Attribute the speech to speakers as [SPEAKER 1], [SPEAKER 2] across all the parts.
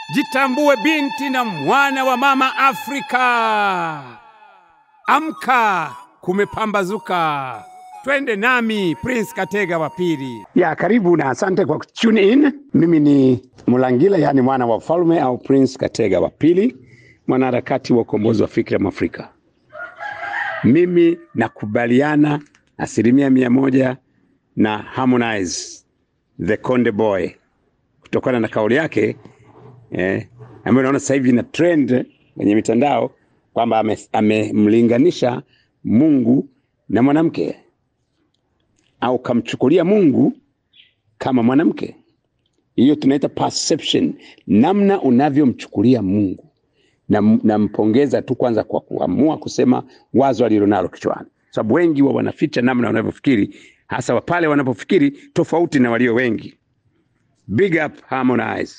[SPEAKER 1] Jitambue binti na mwana wa mama Afrika. Amka, kumepambazuka. Twende nami Prince Katega wa pili.
[SPEAKER 2] Ya, karibu na asante kwa tune in. Mimi ni Mulangila, yani mwana wa ufalme au Prince Katega wa pili, mwanaharakati wa ukombozi wa fikra Mwafrika. Mimi nakubaliana asilimia mia moja na Harmonize the Konde Boy kutokana na kauli yake eh, ambayo naona sasa hivi na trend kwenye mitandao kwamba amemlinganisha ame Mungu na mwanamke au kamchukulia Mungu kama mwanamke. Hiyo tunaita perception, namna unavyomchukulia Mungu. Na nampongeza tu kwanza kwa kuamua kusema wazo alilonalo kichwani, sababu wengi wa wanaficha namna wanavyofikiri, hasa pale wanapofikiri tofauti na walio wengi. Big up Harmonize.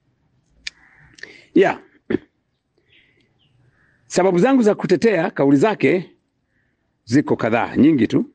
[SPEAKER 2] Yeah. Sababu zangu za kutetea kauli zake ziko kadhaa, nyingi tu.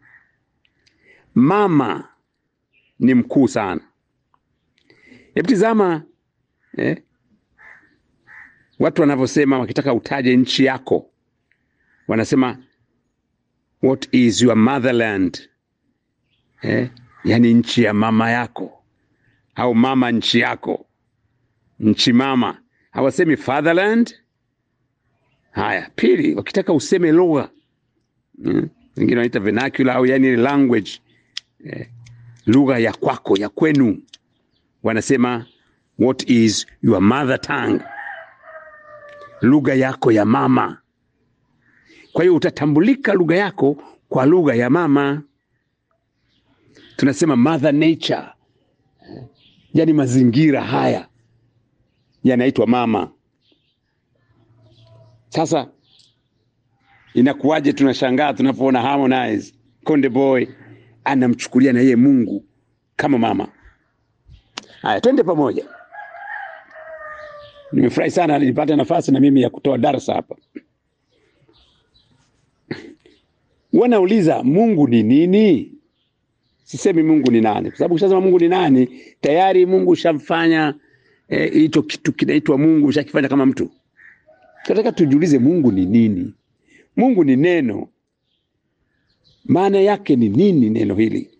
[SPEAKER 2] Mama ni mkuu sana. Hebu tizama eh, watu wanavyosema wakitaka utaje nchi yako, wanasema what is your motherland eh, yani nchi ya mama yako au mama nchi yako, nchi mama. Hawasemi fatherland. Haya, pili, wakitaka useme lugha hmm, wengine wanaita vernacular au yani language eh, lugha ya kwako ya kwenu, wanasema what is your mother tongue, lugha yako ya mama. Kwa hiyo utatambulika lugha yako kwa lugha ya mama. Tunasema mother nature, yani mazingira haya yanaitwa mama. Sasa inakuwaje? Tunashangaa tunapoona Harmonize Konde Boy anamchukulia na yeye Mungu kama mama. Haya, twende pamoja. Nimefurahi sana nilipata nafasi na mimi ya kutoa darasa hapa. Wanauliza Mungu ni nini? Sisemi Mungu ni nani, kwa sababu ukishasema Mungu ni nani tayari Mungu ushamfanya hicho eh, kitu kinaitwa Mungu ushakifanya kama mtu. Tunataka tujiulize Mungu ni nini? Mungu ni neno. Maana yake ni nini neno hili?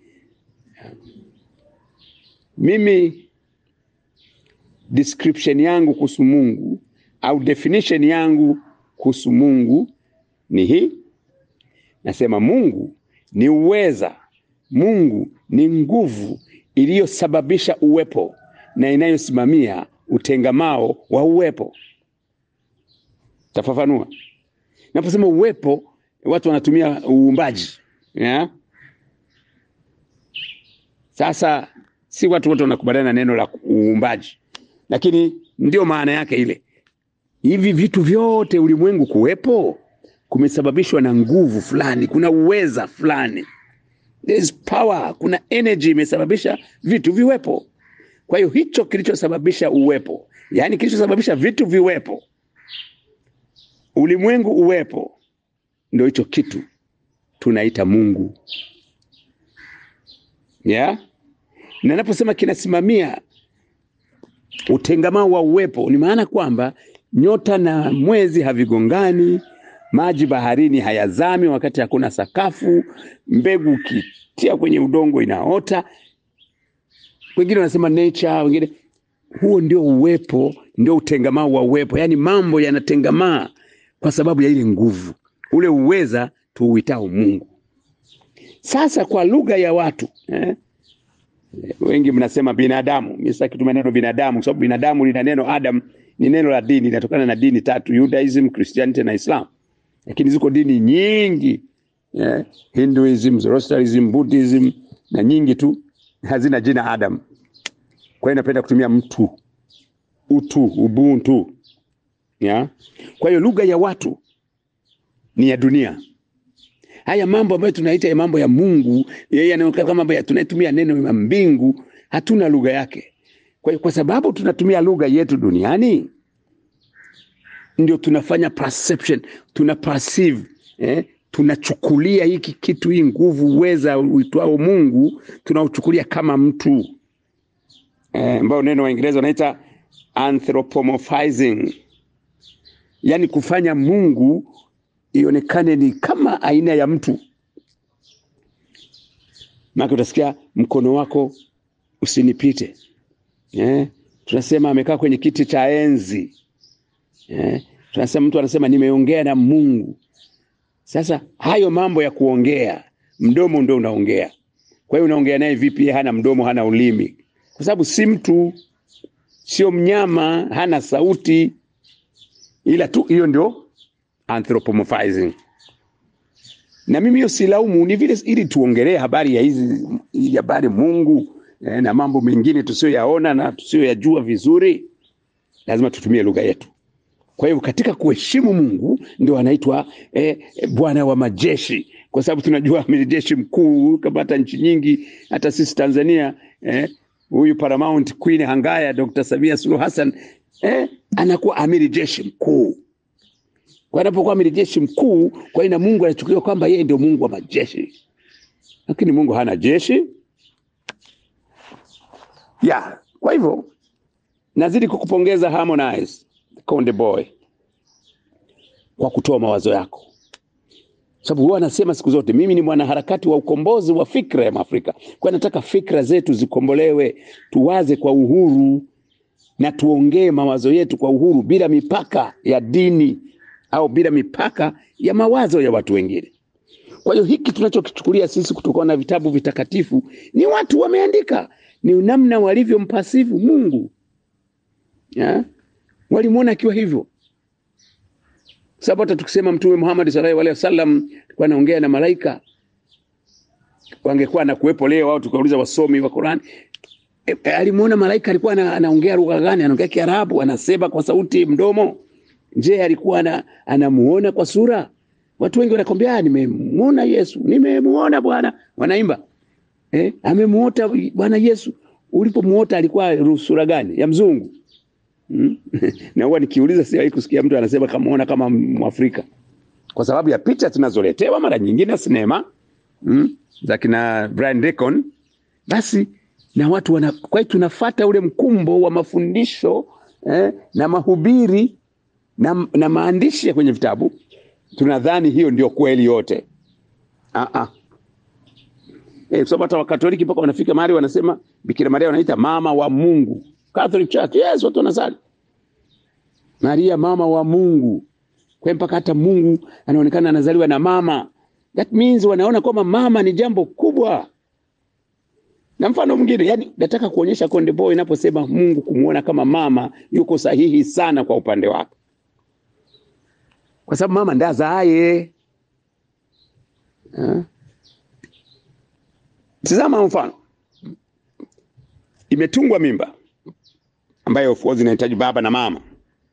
[SPEAKER 2] Mimi description yangu kuhusu Mungu au definition yangu kuhusu Mungu ni hii. Nasema Mungu ni uweza, Mungu ni nguvu iliyosababisha uwepo na inayosimamia utengamao wa uwepo. Tafafanua. Naposema uwepo, watu wanatumia uumbaji yeah? Sasa si watu wote wanakubaliana na neno la uumbaji, lakini ndio maana yake ile. Hivi vitu vyote ulimwengu kuwepo kumesababishwa na nguvu fulani, kuna uweza fulani, there is power, kuna energy imesababisha vitu viwepo. Kwa hiyo hicho kilichosababisha uwepo, yaani kilichosababisha vitu viwepo, ulimwengu uwepo, ndio hicho kitu tunaita Mungu yeah? Na naposema kinasimamia utengamao wa uwepo, ni maana kwamba nyota na mwezi havigongani, maji baharini hayazami wakati hakuna sakafu, mbegu ukitia kwenye udongo inaota. Wengine wanasema nature, wengine huo ndio uwepo, ndio utengamao wa uwepo, yaani mambo yanatengamaa kwa sababu ya ile nguvu, ule uweza tuuitao Mungu. Sasa kwa lugha ya watu eh? Wengi mnasema binadamu. Mimi sitaki kutumia neno binadamu kwa sababu binadamu lina neno Adam, ni neno la dini, linatokana na dini tatu, Judaism, Christianity na Islam. Lakini ziko dini nyingi eh? Hinduism, Zoroastrianism, Buddhism na nyingi tu hazina jina Adam. Kwa hiyo napenda kutumia mtu, utu, ubuntu ya? Kwa hiyo lugha ya watu ni ya dunia. Haya mambo ambayo tunaita ya mambo ya Mungu, yeye yanaonekana kama mambo ya tunatumia neno ya mbingu, hatuna lugha yake. Kwa hiyo kwa sababu tunatumia lugha yetu duniani, ndio tunafanya perception, tuna perceive, eh? Tunachukulia hiki kitu, hii nguvu, uweza uitwao Mungu, tunauchukulia kama mtu eh, ambao neno Waingereza wanaita anthropomorphizing, yaani kufanya Mungu ionekane ni kama aina ya mtu. Maana utasikia mkono wako usinipite. Eh, tunasema amekaa kwenye kiti cha enzi. Eh, tunasema mtu anasema nimeongea na Mungu. Sasa hayo mambo ya kuongea, mdomo ndio unaongea. Kwa hiyo unaongea naye vipi? Yeye hana mdomo, hana ulimi, kwa sababu si mtu, sio mnyama, hana sauti, ila tu hiyo ndio anthropomorphizing. Na mimi hiyo silaumu, ni vile ili tuongelee habari ya hizi hii habari Mungu eh, na mambo mengine tusiyoyaona na tusiyoyajua vizuri, lazima tutumie lugha yetu. Kwa hiyo katika kuheshimu Mungu ndio anaitwa eh, eh, Bwana wa majeshi, kwa sababu tunajua amiri jeshi mkuu kama hata nchi nyingi, hata sisi Tanzania eh, huyu Paramount Queen Hangaya Dr. Samia Suluhu Hassan eh, anakuwa amiri jeshi mkuu. Kwa anapokuwa amiri jeshi mkuu, kwa hiyo na Mungu anachukuliwa kwamba yeye ndio Mungu wa majeshi, lakini Mungu hana jeshi ya. Kwa hivyo nazidi kukupongeza Harmonize Konde Boy kwa kutoa mawazo yako, sababu huwa anasema siku zote, mimi ni mwanaharakati wa ukombozi wa fikra ya Afrika. Kwa nataka fikra zetu zikombolewe, tuwaze kwa uhuru na tuongee mawazo yetu kwa uhuru bila mipaka ya dini au bila mipaka ya mawazo ya watu wengine. Kwa hiyo hiki tunachokichukulia sisi kutokana na vitabu vitakatifu ni watu wameandika, ni namna walivyompasivu Mungu ya? walimwona akiwa hivyo, sababu hata tukisema Mtume Muhammad sallallahu alaihi wasallam alikuwa anaongea na malaika, wangekuwa na kuwepo leo au tukauliza wasomi wa Qur'an e, e, alimuona malaika alikuwa ana, anaongea lugha gani? Anaongea Kiarabu, anasema kwa sauti mdomo. Je, alikuwa ana, anamuona kwa sura? Watu wengi wanakwambia nimemuona Yesu, nimemuona Bwana, wanaimba eh, amemuota Bwana Yesu. Ulipomuota alikuwa sura gani? Ya mzungu Hmm? na huwa nikiuliza siwahi kusikia mtu anasema kamuona kama Mwafrika kwa sababu ya picha tunazoletewa mara nyingine sinema hmm? za kina Brian Deacon. Basi na watu wana, kwa hiyo tunafata ule mkumbo wa mafundisho eh, na mahubiri na, na maandishi ya kwenye vitabu, tunadhani hiyo ndio kweli yote. ah -ah. Eh, so hata Wakatoliki mpaka wanafika mahali wanasema Bikira Maria wanaita mama wa Mungu. Catholic Church, yes, watu wanasali Maria mama wa Mungu, kwa mpaka hata Mungu anaonekana anazaliwa na mama. That means wanaona kwamba mama ni jambo kubwa. Na mfano mwingine, yani nataka kuonyesha Konde Boy inaposema Mungu kumuona kama mama, yuko sahihi sana kwa upande wake, kwa sababu mama ndiye azaaye. Tazama mfano, imetungwa mimba ambayo of course inahitaji baba na mama.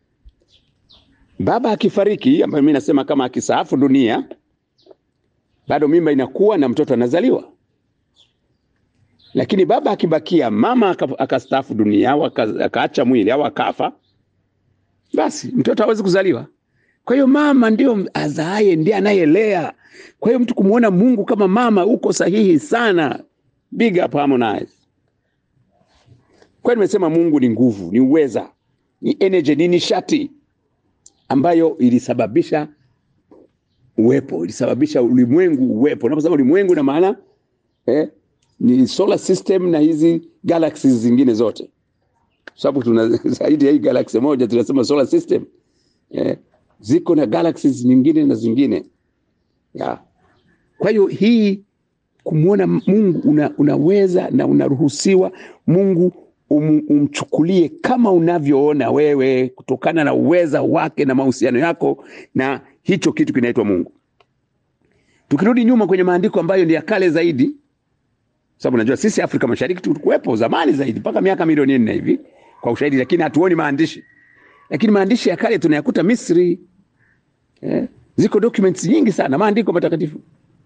[SPEAKER 2] Baba akifariki, ambayo mimi nasema kama akisaafu dunia, bado mimba inakuwa na mtoto anazaliwa. Lakini baba akibakia, mama akastaafu dunia au akaacha mwili au akafa, basi mtoto hawezi kuzaliwa. Kwa hiyo mama ndio azaaye, ndiye anayelea. Kwa hiyo mtu kumuona Mungu kama mama, uko sahihi sana. Big up Harmonize. Kwa nimesema Mungu ni nguvu, ni uweza, ni energy, ni nishati ambayo ilisababisha uwepo, ilisababisha ulimwengu uwepo. Unaposema ulimwengu na maana eh, ni solar system na hizi galaxies zingine zote, sababu tuna zaidi ya hii galaxy moja tunasema solar system eh, ziko na galaxies nyingine na zingine ya. Kwa hiyo hii kumwona Mungu una, unaweza na unaruhusiwa Mungu um, umchukulie kama unavyoona wewe kutokana na uweza wake na mahusiano yako na hicho kitu kinaitwa Mungu. Tukirudi nyuma kwenye maandiko ambayo ni ya kale zaidi, sababu najua sisi Afrika Mashariki tulikuwepo zamani zaidi mpaka miaka milioni nne hivi kwa ushahidi, lakini hatuoni maandishi. Lakini maandishi ya kale tunayakuta Misri, eh, ziko documents nyingi sana, maandiko matakatifu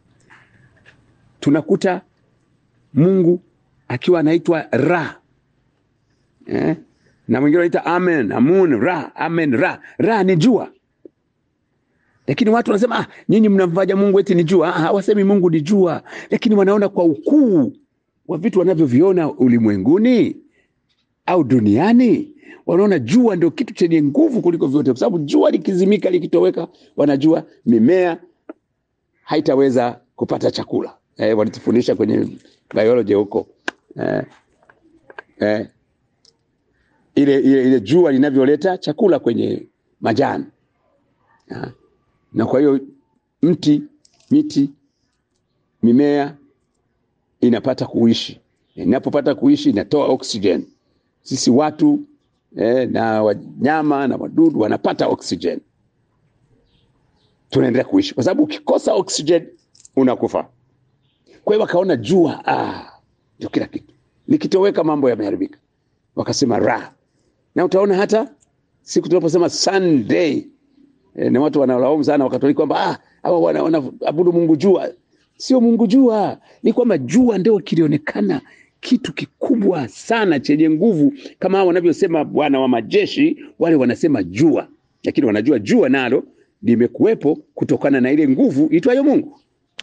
[SPEAKER 2] tunakuta Mungu akiwa anaitwa Ra eh? na mwingine anaita Amen, Amun, Ra, Amen, Ra. Ra ni jua, lakini watu wanasema ah, nyinyi mnamfanya Mungu eti ni jua. Ah, hawasemi Mungu ni jua, lakini wanaona kwa ukuu wa vitu wanavyoviona ulimwenguni au duniani wanaona jua ndio kitu chenye nguvu kuliko vyote, kwa sababu jua likizimika, likitoweka, wanajua mimea haitaweza kupata chakula. Eh, walitufundisha kwenye biology huko eh, eh, ile, ile, ile jua linavyoleta chakula kwenye majani ya. Na kwa hiyo mti, miti, mimea inapata kuishi, inapopata kuishi inatoa oxygen. Sisi watu eh, na wanyama na wadudu wanapata oxygen, tunaendelea kuishi, kwa sababu ukikosa oxygen unakufa. Kwa hiyo wakaona jua ah, ndio kila kitu, likitoweka mambo yameharibika, wakasema ra. Na utaona hata siku tunaposema Sunday e, na watu wanalaumu sana Wakatoliki kwamba ah, hawa wana- wanaabudu Mungu jua. Sio Mungu jua, ni kwamba jua ndio kilionekana kitu kikubwa sana chenye nguvu, kama hao wanavyosema Bwana wa majeshi, wale wanasema jua, lakini wanajua jua nalo limekuwepo kutokana na ile nguvu itwayo Mungu.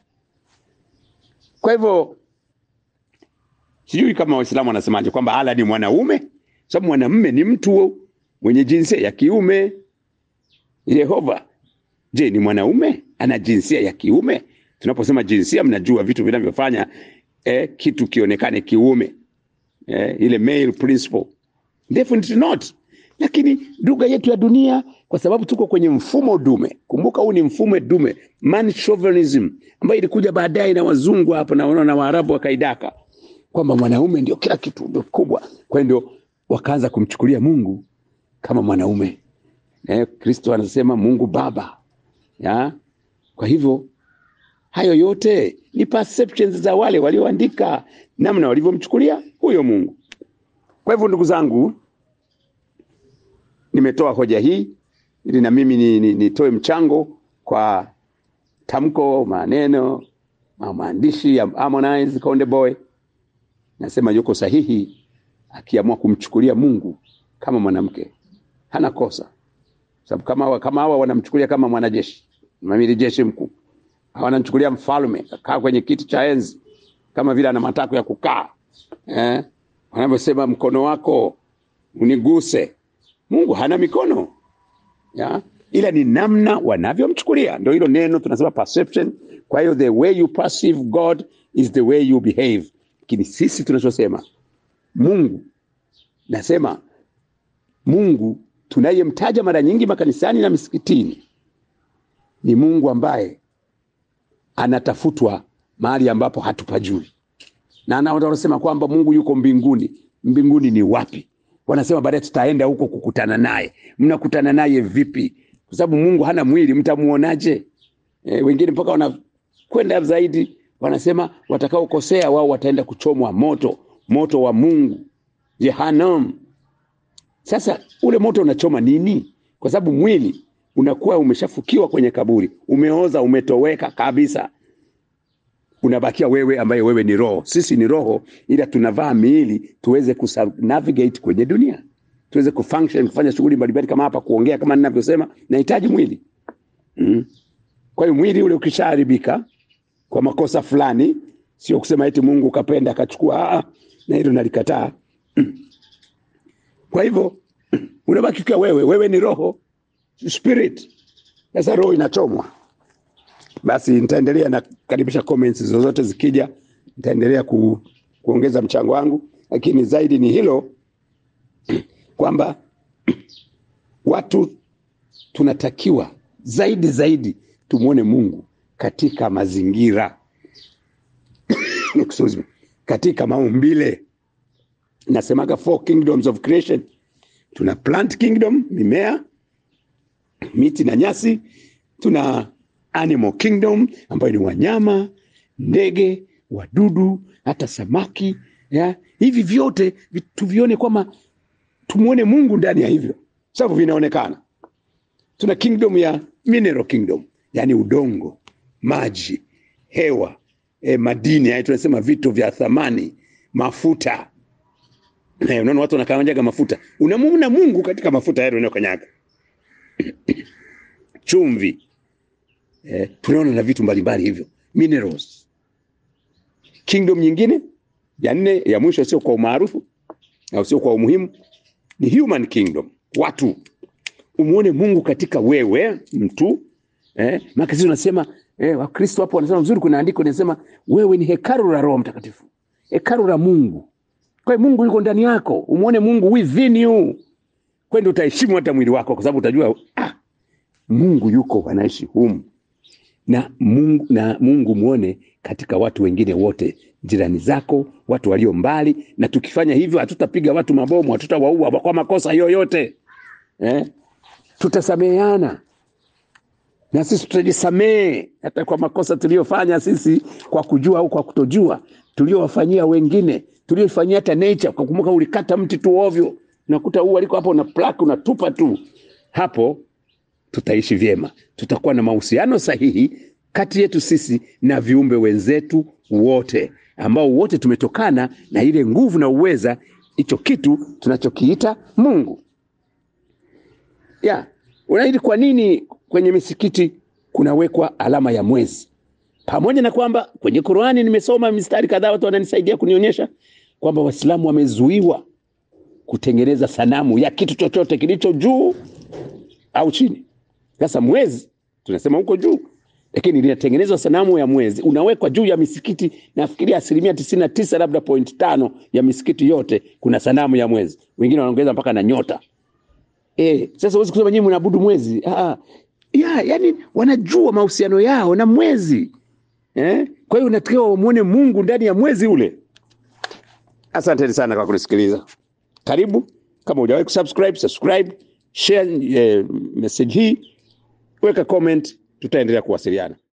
[SPEAKER 2] Kwa hivyo sijui kama Waislamu wanasemaje kwamba Allah ni mwanaume, sababu mwanamume ni mtu mwenye jinsia ya kiume. Yehova, je, ni mwanaume? Ana jinsia ya kiume? Tunaposema jinsia, mnajua vitu vinavyofanya eh, kitu kionekane kiume eh, ile male principle. Definitely not. Lakini lugha yetu ya dunia, kwa sababu tuko kwenye mfumo dume. Kumbuka, huu ni mfumo dume, man chauvinism, ambayo ilikuja baadaye na wazungu hapa na, na Waarabu wakaidaka kwamba mwanaume ndio kila kitu, ndio kubwa. Kwa hiyo ndio wakaanza kumchukulia Mungu kama mwanaume. Eh, Kristo anasema Mungu Baba ya? Kwa hivyo hayo yote ni perceptions za wale walioandika namna walivyomchukulia huyo Mungu. Kwa hivyo ndugu zangu, nimetoa hoja hii ili na mimi ni- ni- nitoe mchango kwa tamko, maneno, ma- maandishi ya Harmonize Konde Boy. Nasema yuko sahihi akiamua kumchukulia Mungu kama mwanamke, hana kosa sababu kama hawa kama hawa wanamchukulia kama mwanajeshi, mamili jeshi mkuu, hawa wanamchukulia mfalme, kakaa kwenye kiti cha enzi kama vile ana matako ya kukaa eh? Wanavyosema mkono wako uniguse. Mungu hana mikono ya? ila ni namna wanavyomchukulia, ndio hilo neno tunasema perception. Kwa hiyo the way you perceive God is the way you behave. Lakini sisi tunachosema Mungu, nasema Mungu tunayemtaja mara nyingi makanisani na misikitini ni Mungu ambaye anatafutwa mahali ambapo hatupajui, na na wanasema kwamba Mungu yuko mbinguni. Mbinguni ni wapi? Wanasema baadaye tutaenda huko kukutana naye. Mnakutana naye vipi? Kwa sababu Mungu hana mwili, mtamuonaje? E, wengine mpaka wanakwenda zaidi, wanasema watakaokosea wao wataenda kuchomwa moto, moto wa Mungu, Jehanamu. Sasa ule moto unachoma nini? Kwa sababu mwili unakuwa umeshafukiwa kwenye kaburi, umeoza, umetoweka kabisa, unabakia wewe ambaye wewe ni roho. Sisi ni roho, ila tunavaa miili tuweze kunavigate kwenye dunia, tuweze kufunction, kufanya shughuli mbalimbali kama hapa, kuongea kama ninavyosema, nahitaji mwili mm. Kwa hiyo mwili ule ukishaharibika kwa makosa fulani, sio kusema eti Mungu kapenda akachukua, ah, na hilo nalikataa. Kwa hivyo unabaki kwa wewe, wewe ni roho spirit. Sasa roho inachomwa. Basi nitaendelea na karibisha comments zozote zikija, nitaendelea ku, kuongeza mchango wangu, lakini zaidi ni hilo kwamba watu tunatakiwa zaidi zaidi tumwone Mungu katika mazingira Excuse me. katika maumbile nasemaga four kingdoms of creation. Tuna plant kingdom, mimea, miti na nyasi. Tuna animal kingdom ambayo ni wanyama, ndege, wadudu, hata samaki ya. Hivi vyote vi- tuvione kwamba tumuone Mungu ndani ya hivyo, sababu vinaonekana. Tuna kingdom ya mineral kingdom, yani udongo, maji, hewa, eh, madini, yani tunasema vitu vya thamani, mafuta Eh, unaona watu wanakanyaga mafuta, unamwona Mungu katika mafuta yale unayokanyaga. Chumvi, eh, tunaona na vitu mbalimbali hivyo, minerals. Kingdom nyingine ya nne ya mwisho, sio kwa umaarufu, au sio kwa umuhimu ni human kingdom watu umuone mungu katika wewe mtu eh, maana sisi tunasema eh, wakristo hapo wanasema vizuri kuna andiko linasema wewe ni hekalu la roho mtakatifu hekalu la mungu kwa hiyo mungu yuko ndani yako umuone mungu within you kwenda utaheshimu hata mwili wako kwa sababu utajua ah, mungu yuko anaishi humu na mungu, na mungu muone katika watu wengine wote jirani zako watu walio mbali na tukifanya hivyo hatutapiga watu mabomu hatutawaua kwa makosa yoyote eh? tutasameheana na sisi tutajisamehe hata kwa makosa tuliyofanya sisi kwa kujua au kwa kutojua tuliowafanyia wengine tuliofanyia hata nature kwa kumbuka ulikata mti tu ovyo unakuta ua liko hapo una plak unatupa tu hapo tutaishi vyema tutakuwa na mahusiano sahihi kati yetu sisi na viumbe wenzetu wote ambao wote tumetokana na ile nguvu na uweza hicho kitu tunachokiita mungu ya unaidi kwa nini kwenye misikiti kunawekwa alama ya mwezi pamoja na kwamba kwenye qurani nimesoma mistari kadhaa watu wananisaidia kunionyesha kwamba waislamu wamezuiwa kutengeneza sanamu ya kitu chochote kilicho juu au chini sasa mwezi tunasema huko juu lakini linatengenezwa sanamu ya mwezi unawekwa juu ya misikiti nafikiria asilimia tisini na tisa labda point tano ya misikiti yote kuna sanamu ya mwezi wengine wanaongeza mpaka na nyota e, sasa huwezi kusema nyinyi mnaabudu mwezi ah, ya, yani wanajua mahusiano yao na mwezi eh? kwa hiyo unatakiwa wamwone mungu ndani ya mwezi ule asanteni sana kwa kunisikiliza karibu kama hujawahi kusubscribe subscribe share eh, message hii weka comment tutaendelea kuwasiliana